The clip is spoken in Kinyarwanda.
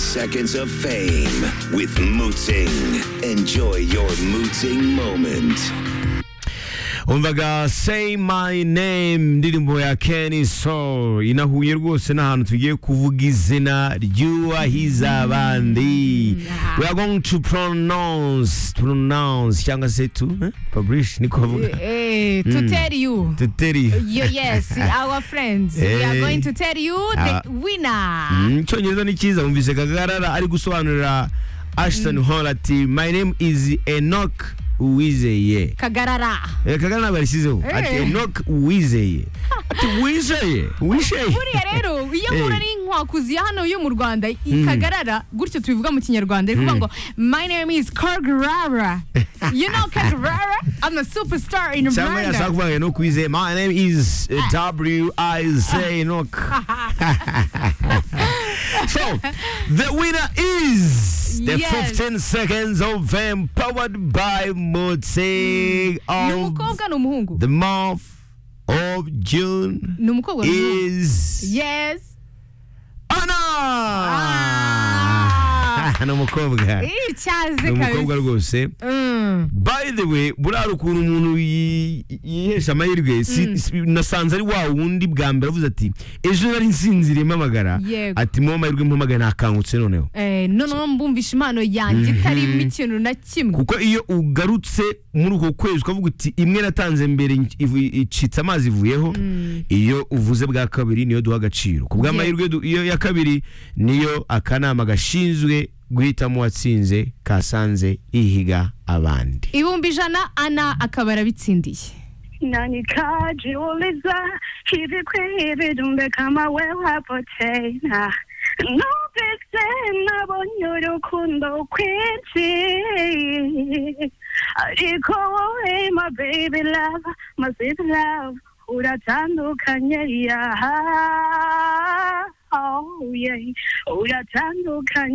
Seconds of Fame with Mooting. Enjoy your Mooting moment. umvaga say my name indirimbo ya Kenny Soul inahuye rwose n'ahantu tugiye kuvuga izina ryuwahiza abandi we are going to pronounce pronounce cyangwa se to eh? publish niko bavuga Eh, to tell you. to tell you You- yes, our friends. We are Eh. going to tell you the Ah. winner. Mm, icyongereza ni cyiza wumvise kagarara ari gusobanurira ashton hall ati my name is enoch uwizeye Kagarara. Eh, kagarara ntabwo yarishyizeho ati Eh. enoch uwizeye ati wizeye wizeye Buriya rero iyo mpura Eh. n'inkwakuzi ya hano yo mu Rwanda i- kagarara gutyo tubivuga mu kinyarwanda iri kuvuga ngo my name is Kagarara. You know Kagarara? I'm a superstar in cyangwa yashaka Rwanda. kuvuga ngo enoch wizeye my name is eh, w i z enoch so the winner is the Yes. 15 seconds of fame powered by Motsig Ni of umukobwa ni umuhungu. The month of June Ni umukobwa ni umuhungu. is Yes. Anna. Ah. Ni umukobwa. Ni Icyaze umukobwa kabisa. rwose. Mm. By the way, burara ukuntu umuntu yi- yihesha amahirwe si- si- nasanze ari wa wundi bwa mbere avuze ati ejo nari nsinziriye mpamagara Yego. ati mwe amahirwe mpamagara nakangutse noneho Eh, noneho mbumvisha impano yanjye itarimo ikintu na kimwe kuko iyo ugarutse muri uko kwezi ukavuga uti imwe natanze mbere ivu- icitse amazi ivuyeho iyo uvuze bwa kabiri niyo duha agaciro ku bw'amahirwe du- iyo ya kabiri niyo akanama gashinzwe guhitamo uwatsinze kasanze yihiga abandi ibihumbi ijana ana akaba yarabitsindiye nanikijiuliza hivi kwihivi dumbe kama wewe hapo tena nubise nabonye urukundo kwinshi ariko wowe my baby love my sweet love uratandukanye yaha oh yeah uratandukanye